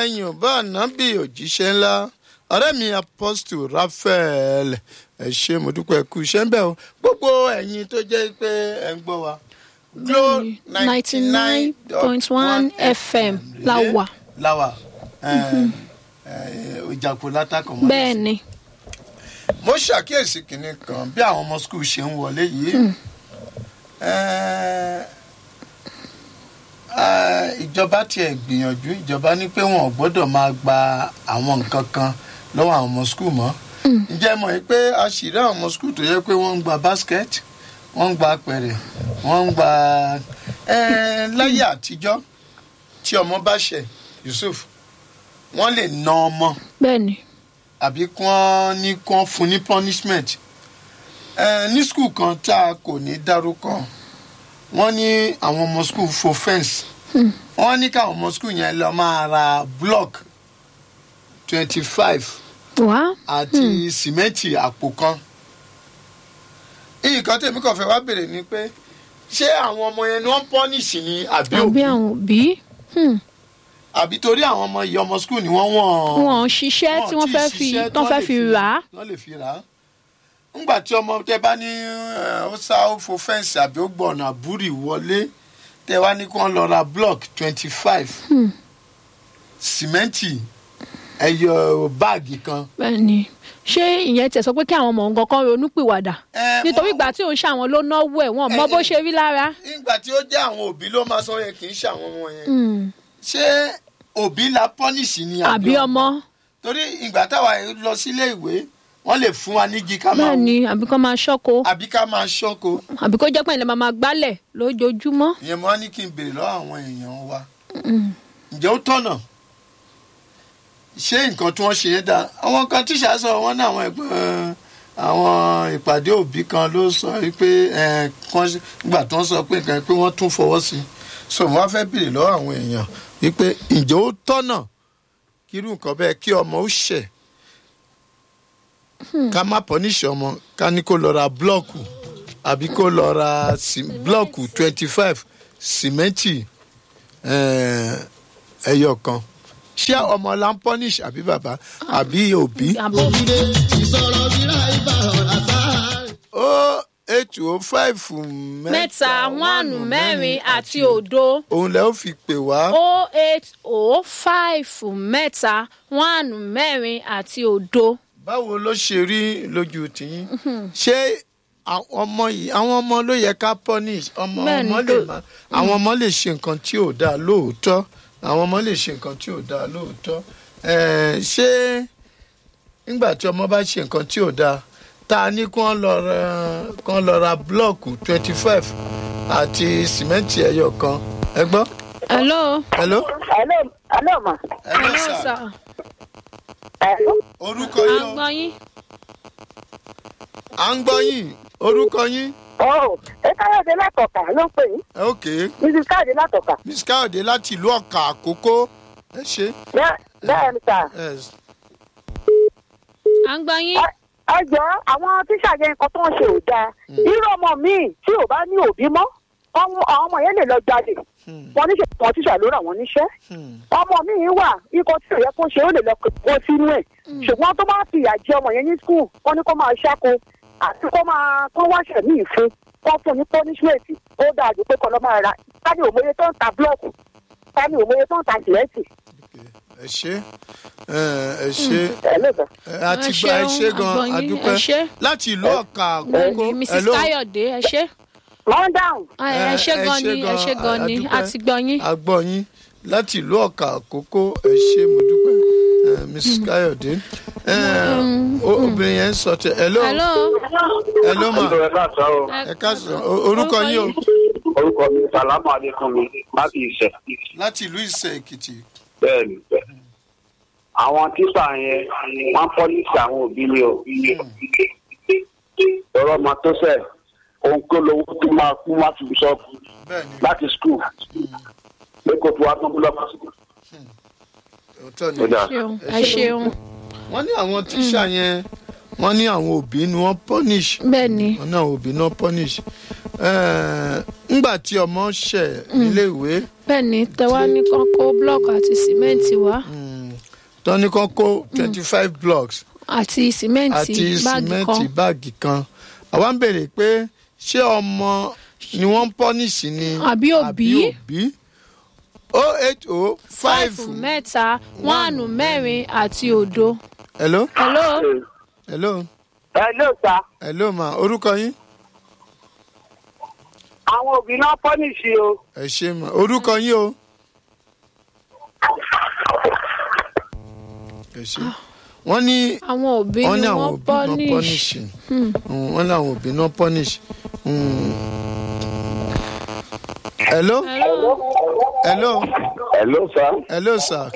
ẹ̀yìn bá ànábì òjíṣẹ́ ńlá ọ̀rẹ́ mi apostle raphael ẹ ṣé mo dúpẹ́ kú iṣẹ́ ń bẹ̀ o gbogbo ẹ̀yin tó jẹ́ pé ẹ ń gbọ́ wa glo ninety nine point one fm la wà. láwà ìjàpọ̀ látàkàn mọ́ bẹ́ẹ̀ ni mo ṣàkíyèsí kinní kan bí àwọn ọmọ skul ṣe ń wọlé yìí Eh, eh, ìjọba tiẹ̀ gbìyànjú ìjọba ní pé wọn ò gbọ́dọ̀ máa gba àwọn nǹkan kan lọ́wọ́ àwọn ọmọ skul mọ́ ǹjẹ́ mọ̀ yìí pé a sì rí àwọn ọmọ skul tó yẹ pé wọ́n ń gba basket wọ́n ń gba apẹ̀rẹ̀ wọ́n ń gba eh, láyé àtijọ́ tí ọmọ bá ṣẹ̀ Yusuf wọ́n lè na ọmọ bẹ́ẹ̀ ni àbí kí wọ́n ní kí wọ́n fún ní punishment ẹ ní skul kan tá a kò ní dárúkọ wọ́n ní àwọn ọmọ skul fo fence wọ́n ní káwọn ọmọ skul yẹn lọ máa ra block twenty five wá àti sìmẹ́ǹtì àpò kan nǹkan tèmi kàn fẹ́ wá bèrè ni pé ṣé àwọn ọmọ yẹn ni wọ́n punish ni àbí àbí òbí àwọn òbí hmm, àbí torí àwọn ọmọ yìí ọmọ skul ni wọ́n wọ̀n wọn ò ṣiṣẹ́ tí wọ́n fẹ́ fi ṣiṣẹ́ tán fẹ́ fi rà á wọ́n lè fi rà á. ńgbà tí ọmọ tẹ bá ní ẹ, ó sá ó fo fẹ́ǹsì àbí ó gbọ̀nà àbúrì wọlé tẹ wá ní kí wọ́n lọ ra block twenty five sìmẹ́ǹtì ẹyọ báàgì kan. bẹ́ẹ̀ ni ṣé ìyẹn tẹ̀ sọ pé kí àwọn ọmọ nǹkan kan ronú pìwàdà Ẹ, nítorí wọ́n- ìgbà tí òun ṣàwọn ló náwó ẹ̀ wọ́n mọ bó ṣe rí lára. nígbà tí ó jẹ́ àwọn òbí ló máa sọ yẹn kì í ṣe àwọn ọmọ yẹn. Hmm, ṣé òbí la pọ́nìṣì ni àbí ọmọ torí ìgbà táwa lọ sílé ìwé wọ́n lè fún wa nígi ká máa bẹ́ẹ̀ ni àbí kọ́ máa ṣọ́kọ àbí ká máa ṣọ́kọ. àbí kó jẹ́ pé ilẹ̀ máa máa gbálẹ̀ lójoojúmọ́. ìyẹn mo wá ní kí n béèrè lọ́wọ́ àwọn èèyàn wa ǹjẹ́ ó tọ̀nà ṣé nǹkan tí wọ́n ṣe yẹn dáa àwọn kan tíṣà sọ wọ́n ní àwọn ẹ̀gbọ́n àwọn ìpàdé òbí kan ló sọ pé ẹ̀, kán ṣe- nígbà tó ń sọ pé nǹkan pé wọ́n tún fọwọ́ sí i so mo wá fẹ́ béèrè lọ́wọ́ àwọn èèyàn wípé ǹjẹ́ ó tọ̀nà kí irú nǹkan bẹ́ẹ̀ kí ọmọ ó ṣẹ̀ ká má pọ́níṣẹ́ ọmọ ká ní kó lọ ra búlọ́ọ̀kù àbí kó lọ ra sí- búlọ́ọ̀kù twenty five sìmẹ́ǹtì eh, ẹyọ kan ṣé ọmọ la ń pọ́níṣ àbí bàbá àbí òbí. àbò ó eight oh five mẹ́ta wánù mẹ́rin àti òdo òun lẹ́ ó fi pè wá. o eight o five mẹ́ta wánù mẹ́rin àti òdo. báwo ló ṣe rí lójú tìyín ṣé àwọn ọmọ yìí àwọn ọmọ ló yẹ ká punish ọmọ Bẹ́ẹ̀ni, ọmọ lè ló- má àwọn ọmọ lè ṣe nǹkan tí ò dáa lóòótọ́ àwọn ọmọ lè ṣe nǹkan tí ò dáa lóòótọ́ Eh, ṣé nígbà tí ọmọ bá ṣe nǹkan tí ò dáa tá a ní kí wọ́n lọ ra kí wọ́n lọ ra búlọ́ọ̀kù twenty five àti sìmẹ́ǹtì ẹyọ kan ẹ gbọ́ hello. hello Hello, hello ma. hello hello sir sir. Hello. orúkọ à yín ń o gbọ́ yín. à ń gbọ́ yín orúkọ yín Oh, ẹ káyọ̀dé látọ̀kà ló ń pè yín. ok. Mrs. Káyọ̀dé látọ̀kà. miss káyọ̀dé láti ìlú ọ̀kà àkókò ẹ ṣe. Bẹ́ẹ̀ bẹ́ẹ̀ ni sà. Yes. à ń gbọ́ yín. Ẹ- Ẹ jọ àwọn tíṣà yẹn nǹkan tó ń ṣe ò dáa. Irú ọmọ míì tí ò bá ní òbí mọ́, ọmọ àwọn ọmọ yẹn lè lọ jalè. Wọ́n níṣẹ́ kan tíṣà ló rà wọ́n níṣẹ́. Hmm. Ọmọ míì wà ikọ̀ tí ò yẹ kó ṣe ó lè lọ kó sínú ẹ̀. Ṣùgbọ́n tó bá fi ìyà jẹ ọmọ yẹn ní skul, wọ́n ní kó máa ṣáko àti kó máa kó wáṣẹ̀ míì fún kó fún ní punishment ó dáa ju pé kọ́ lọ́ máa ra. Tani òmòye tó ń ta búlọ̀kù, tani òmòye tó ń ta sìmẹ́ǹtì. ẹ ṣe ẹ ẹ ṣe Ẹ lóòótọ́. ẹ, a ti Ẹ gba ẹ ṣeun, ṣe gan àgbọ̀yìn, adúpẹ́ ẹ ṣé. láti ìlú ọ̀kà bẹ́ẹ̀ àkókò ni mrs hello. káyọ̀dé ẹ ṣé. Calm down. ẹ ẹ ṣé gan ni ẹ ṣé gan ni adúpẹ́. a ti gbọ́ yín. a gbọ́ yín láti ìlú ọ̀kà àkókò ẹ ṣe mo dúpẹ́ ẹ, mrs káyọ̀dé ẹ, o- obìnrin yẹn ń sọ tẹ hello hello. hello ma ẹ káàsán o ẹ káàsán O- orúkọ yín o orúkọ mi sàlámù adékúnmi láti ìṣẹ láti ìlú ìsẹ̀ èkìtì bẹ́ẹ̀ ni bẹ́ẹ̀. àwọn tíṣà yẹn wọ́n pọ́lísì àwọn òbí ni o lọ́rọ́ ọmọ tó sẹ̀ òun kó lówó tó máa kú wá fi sọ bẹ́ẹ̀ ni láti skul pé kó fi wá tán búlọ́ọ̀kì. òótọ́ ni ó dáa. ṣeun ẹ ṣeun wọ́n ní àwọn tíṣà yẹn wọ́n ní àwọn òbí ni wọ́n punish bẹ́ẹ̀ ni wọn náà òbí náà punish Eh, ńgbà tí ọmọ ṣẹ̀ níléèwé bẹ́ẹ̀ ni tẹwa ní kán kó blọọkù àti sìmẹ́ǹtì wá. mm, tán ní kán kó twenty five blocks àti sìmẹ́ǹtì àti báàgì sìmẹ́ǹtì kan báàgì kan àwa ń béèrè pé ṣé ọmọ ni wọ́n ń pọ́nìṣì ni Àbí òbí? òbí o eight o five fáìfù mẹ́ta wánù mẹ́rin àti òdo. hello hello hello ẹ ló ta hello ma orúkọ yín àwọn òbí náà pọ́nìṣì o. ẹ ṣe ma orúkọ yín o ẹ ṣe wọ́n ní àwọn òbí wọ́n ní ni àwọn wọ́n òbí náà punish punish Mm, wọ́n ní àwọn òbí náà punish. Mm. hello hello hello hello sir hello sir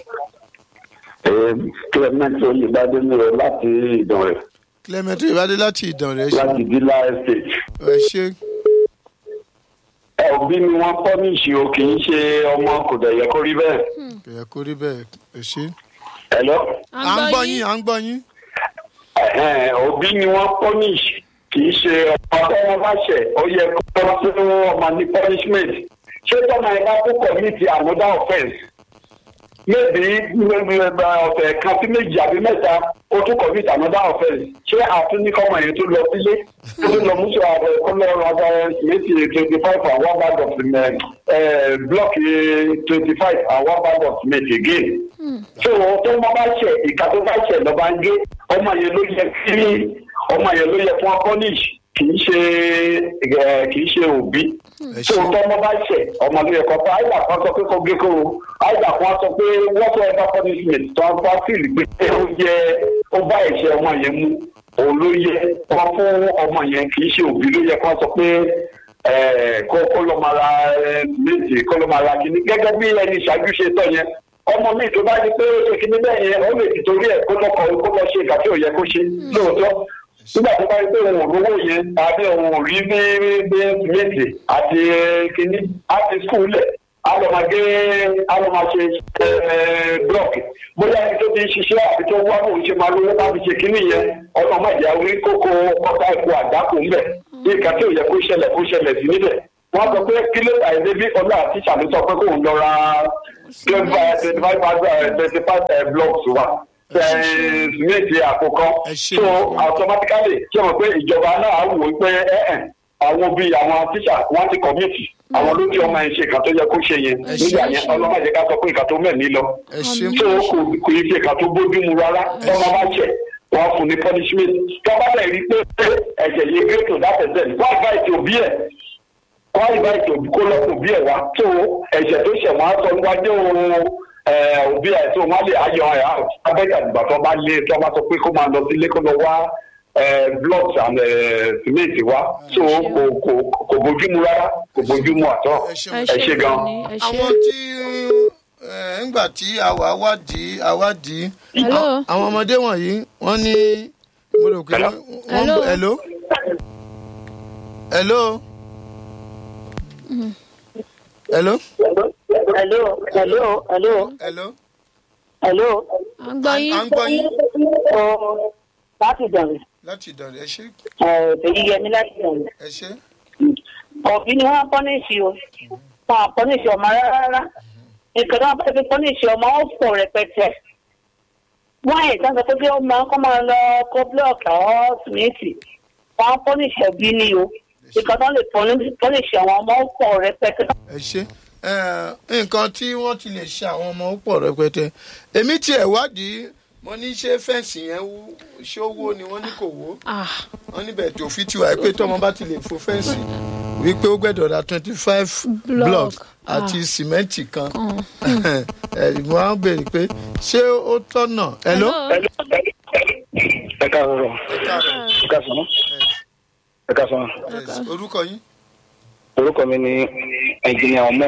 clement olùbádé mi rẹ láti ìdànrẹ clement ìbádé láti ìdànrè ẹ ṣe láti dila estate. ẹ ṣe òbí ni wọ́n pọ́nìṣì o kì í ṣe ọmọ kò dẹ̀ yẹ kó rí bẹ́ẹ̀. kò yẹ kó rí bẹ́ẹ̀ ẹ ṣe. hello. à ń gbọ́ yín à ń gbọ́ yín. Ẹ̀hẹ́n, òbí ni wọ́n punish kì í ṣe ọmọ tó wọn bá ṣẹ̀ ó yẹ kó wọ́n fún ọmọ ní punishment ṣé tọ́mọ ẹ̀ bá kó commit another offence maybe ọ̀sẹ̀ kan sí méjì àbí mẹ́ta ó tún commit another offence ṣé àtúnikọ́mọ yẹn tó lọ sílé tó tún lọ mú sọ àbẹ kó lọ ra méjì twenty five and one bag of uh, block twenty five and one bag of cement again so tó wọn bá ṣe ìka tó bá ṣe lọ́ba ń gé ọmọ yẹn ló yẹ kí ọmọ yẹn ló yẹ fún punish kì í ṣe ẹ, kì í ṣe òbí ẹ so ṣe tó ọmọ bá ṣe ọmọ ló yẹ kó fún àìdá kan sọ pé kó gé kó o àìdá kan sọ pé whatever punishment tó ń bá fìlì pé ó yẹ ó bá ẹ̀ṣẹ̀ ọmọ yẹn mú òun ló yẹ kó fún ọmọ yẹn kì í ṣe òbí ló yẹ kó sọ pé ẹ, kó kó lọ máa ra ẹ, méjì kó lọ máa ra kíní gẹ́gẹ́ bí ẹni ìṣáájú ṣe tọ́ yẹn ọmọ mi tó bá di pé ó ṣe kíní bẹ́ẹ̀ yẹn ó lè ti torí ẹ̀ kó lọ kọ kó lọ ṣe ìgbà tí ò yẹ kó ṣe lóòótọ́ nígbà tó bá rí pé òun ò rówó yẹn tàbí òun ò rí ní ní méjì àti kíní àti skul lẹ̀ á lọ máa gé á lọ máa ṣe blọọkì bóyá ẹni tó ti ń ṣiṣẹ́ àti tó wá bóun ṣe máa lówó láti ṣe kíní yẹn ọlọ́mọ ìyá orí kókó ọ̀tá ẹ̀kọ́ àdákò ńbẹ̀ ní ìka tí ò yẹ kó ṣẹlẹ̀ kó ṣẹlẹ̀ sí níbẹ̀ wọ́n sọ pé kí ló ta ẹ̀dẹ́ bí ọlá àti ìṣàlù sọ pé kóun lọ ra twenty five twenty five blocks wa méjì àkókò Ẹ ṣé. so automatically ṣé mo pé ìjọba náà á wò ó pé ẹ̀ẹ́n àwọn bíi àwọn tíṣà wọ́n ti kọ̀mìtì àwọn ló tí ọmọ yẹn ṣe ìkà tó yẹ kó ṣe yẹn Ẹ ṣé. nígbà yẹn ọlọ́mọdé ká sọ pé ìkà tó mẹ́mí lọ ẹ ṣe so kò kò yí ṣe ìkà tó bójú mu rárá tọ́mọ bá ṣẹ̀ wọ́n fún ní punishment tọ́ba dẹ̀ rí pé ẹ̀jẹ̀ yìí gé tó dáfẹ́ sẹ́ni wọ́n àgbà ètò òbí ẹ̀ wọ́n àgbà ètò òbí kó lọ́kùn òbí ẹ̀ wá tó ẹ̀jẹ̀ tó ṣẹ̀ wọ́n á sọ níwájú òbí ẹ̀ tó wọ́n lè ayọ̀ ẹ̀ out abẹ́jà ìgbà tó bá lé tó bá sọ pé kó máa lọ sílé kó lọ wá blocks and eh, cement wá so kò kò kò bójúmu rárá kò bójúmu àtọ́ ẹ ṣe ẹ mo ẹ ṣé gan. ni, ẹ ṣé. àwọn tí ẹ, ńgbà tí àwa wádìí àwádìí Hello? àwọn- àwọn ọmọdé wọ̀nyí wọ́n ní mo rò pé Hello? wọ́n Hello? hello hello hello hello hello hello hello hello à ń gbọ́ à yín ń gbọ́ yín ọ láti dànù láti ìdọ̀rẹ́ ẹ ṣe èyí yẹmi láti dànù ẹ ṣe òbí ni wọn pọ́nìṣì o wọn pọ́nìṣì ọmọ rárá nǹkan náà bá fi pọ́nìṣì ọmọ ó pọ̀ rẹpẹtẹ wọ́n yìí kan sọ pé kí ọmọ kọ́ máa lọ kó búlọ̀kì àwọn sìmẹ́ǹtì wọn pọ́nìṣì òbí ni o nǹkan náà lè pọ́nìṣì àwọn ọmọ ó pọ̀ rẹpẹtẹ. ẹ ṣe ẹ, nǹkan tí wọ́n ti lè ṣe àwọn ọmọ púpọ̀ rẹpẹtẹ èmi tiẹ̀ wádìí mo ní ṣé fẹ́ǹsì yẹn wú ṣé ó wó ni wọ́n ní kò wó Ah, wọ́n níbẹ̀ tó fi tiwa pé tọ́mọ bá ti lè fo fẹ́ǹsì wípé ó gbẹ́dọ̀ ra twenty five Block. block àti sìmẹ́ǹtì kan ẹ̀ mo á béèrè pé ṣé ó tọ̀nà hello. ẹ káàárọ̀ ẹ káàárọ̀ ẹ káàsán ẹ káàsán Yes, orúkọ yín orúkọ mi ni ẹnjìnìà ọmọ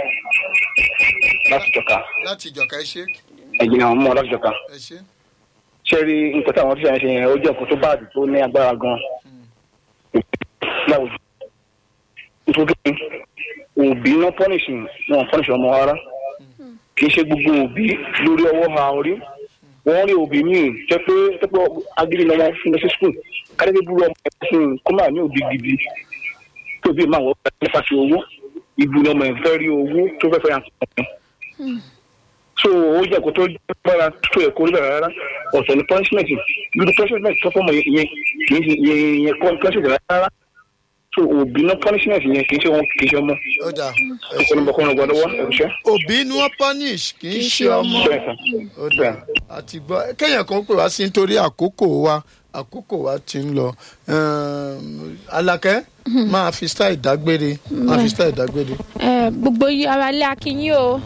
láti jọka láti ìjọka ẹ ṣe ẹnjìnìà ọmọ láti jọka ẹ ṣe ṣe rí nǹkan tí àwọn tíṣà yẹn ṣe yẹn ó jẹ́ nǹkan tó báàdì tó ní agbára gan láwùjọ nítorí òbí náà pọ́nìṣì wọn pọ́nìṣì ọmọ rárá kì í ṣe gbogbo òbí lórí ọwọ́ ha orí wọ́n rí òbí míì jẹ́ pé jẹ́ pé agídí ni wọ́n fún lọ sí skul kádébí búrú ọmọ ẹ̀ fún un kó máa ní òbí gidi tó bí máa wọ́n fẹ́ nípa ti owó ìbú ni ọmọ ẹ̀ fẹ́ rí owó tó fẹ́ fẹ́ yàn kàn án so so ó jẹ́ kó tó gbára tó ẹ̀kọ́ níbẹ̀ rárá ọ̀sẹ̀ ní punishment irú punishment tó fọ́mọ yẹn kì í ṣe yẹn yẹn kọ́ punishment rárá so òbí náà punishment yẹn kì í ṣe wọn kì í ṣe ọmọ ó dà ẹ̀kọ́ ní bọ̀kọ́ ní ọgbọ́dọ̀ wá ẹ̀ṣẹ́ òbí ni wọ́n punish kì í ṣe ọmọ bẹ́ẹ̀ sà ó dà àti gbọ́ kéèyàn kan pè wá sí nítorí àkókò wa àkókò wa ti ń lọ Ehm, Àlàkẹ́ máa fi style dágbére máa fi style dágbére. ẹ gbogbo yí ara lé akínyìn o.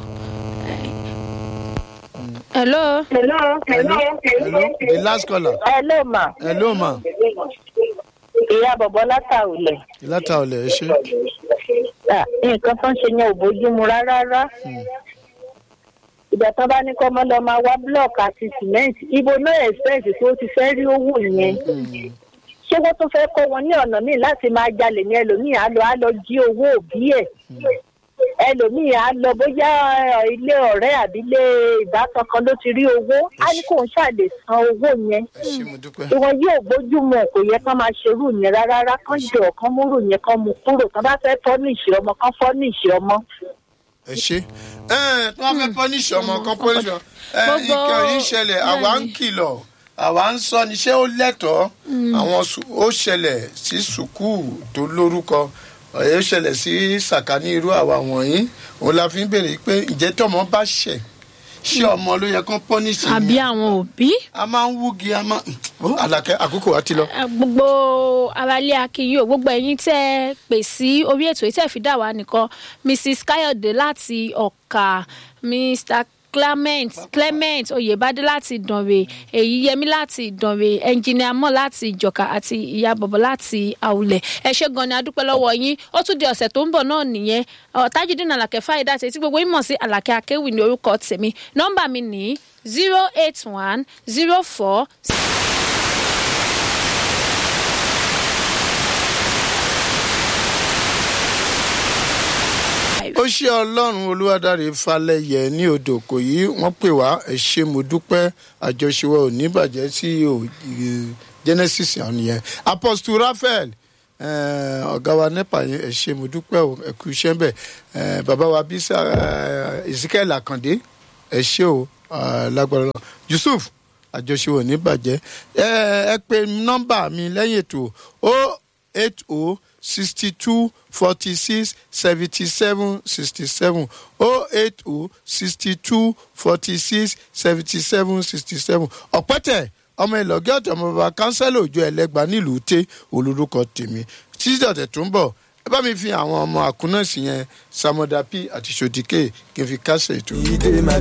hello. hello hello hello the last caller hello ma hello ma ìyá bọ̀bọ̀ látàwùlẹ̀ ìlàtà ọ̀lẹ̀ ẹ ṣe nǹkan tó ń ṣe yẹn ò bójúmu rárá rárá ìgbà tán bá ní kọ́ mọ́ lọ máa wá búlọ̀kì àti sìmẹ́ǹtì ibo náà ẹ̀sẹ̀ǹsì tí ó ti fẹ́ rí owó yẹn ṣé wọ́n tún fẹ́ kọ́ wọn ní ọ̀nà míì láti máa jalè ní ẹlòmíì á lọ á lọ jí owó òbí ẹ̀ ẹlòmíì á lọ bóyá ẹ, ilé ọ̀rẹ́ àbí ilé ìbátan kan ló ti rí owó á ní kóun ṣàlè san owó yẹn ẹ ṣe mo dúpẹ́. ìwọ̀n yóò bójúmu ẹ̀ kò yẹ kán máa ṣerú yẹn rárá rárá kán jọ kán múrù yẹn kán mú kúrò kán bá fẹ́ fọ́ ní ìṣe ọmọ kán fọ́ ní ìṣe ọmọ. ẹ ṣe ẹ tí wọn fẹ́ punish ọmọ kan punish ọmọ ẹ Gbogbo- nǹkan yìí ṣẹlẹ̀ àwa ń kìlọ̀ àwa ń sọ ni ṣé ó lẹ́tọ̀ọ́ àwọn su- ó ṣẹlẹ̀ sí sùkúù tó lórúkọ ó ṣẹlẹ̀ sí sàkání irú àwa wọ̀nyí òun la fi ń béèrè pé ǹjẹ́ tọmọ bá ṣẹ̀ ṣé ọmọ ló yẹ kán punish àbí àwọn òbí. a máa ń wúgi a máa ó àlàkẹ́ àkókò wa ti lọ. Ẹ, gbogbo aráalé akínyìn o gbogbo ẹ̀yin tẹ́ ẹ pè sí orí ètò yìí tẹ́ ẹ fi dá wa nìkan mrs káyọ̀dé láti ọ̀kà mr clement clement oyèbádé láti ìdànrè èyí yẹmí láti ìdànrè ẹnjìnìà mọ́ láti ìjọ̀ka àti ìyá bọ̀bọ̀ láti àwùlẹ̀ ẹ ṣé gan ni adúpẹ́ lọ́wọ́ yín ó tún di ọ̀sẹ̀ tó ń bọ̀ náà nìyẹn ọ̀tájúdín àlàkẹ́ fáyidá tètè gbogbo yín mọ̀ sí àlàkẹ́ akéwì ní orúkọ tèmi nọ́mbà mi ní zero eight one zero four ó ṣe ọlọ́run olúwadáre falẹ̀yẹ ní odò kò yí wọ́n pè wá ẹ ṣé mo dúpẹ́ àjọṣewọ́ ò ní bàjẹ́ sí o genesis àwọn yẹn apostle raphael eh, ọ̀gá wa nepa yẹn ẹ ṣé mo dúpẹ́ o ẹ kú iṣẹ́ bẹ́ẹ̀ eh, bàbá wa bisa eh, ezekiel akande ẹ ṣé o ah, lágbára lọ yusuf àjọṣewọ́ ò ní bàjẹ́ ẹ ẹ pe nọ́mbà mi lẹ́yìn ètò o eight o sixty two forty six seventy seven sixty seven o eight o sixty two forty six seventy seven sixty seven ọ̀pẹ́tẹ̀ ọmọ ìlọ́gẹ́ ọ̀tẹ̀ ọmọ bàbá kánsẹ́lì òjò ẹlẹ́gbàá nílùú tẹ́ olórúkọ tèmi títí ọ̀tẹ̀ tó ń bọ̀ ẹ bá mi fi àwọn ọmọ àkúnnáàsì yẹn samodapi àti sodike kí n fi kásẹ̀ ètò. Ìdè máa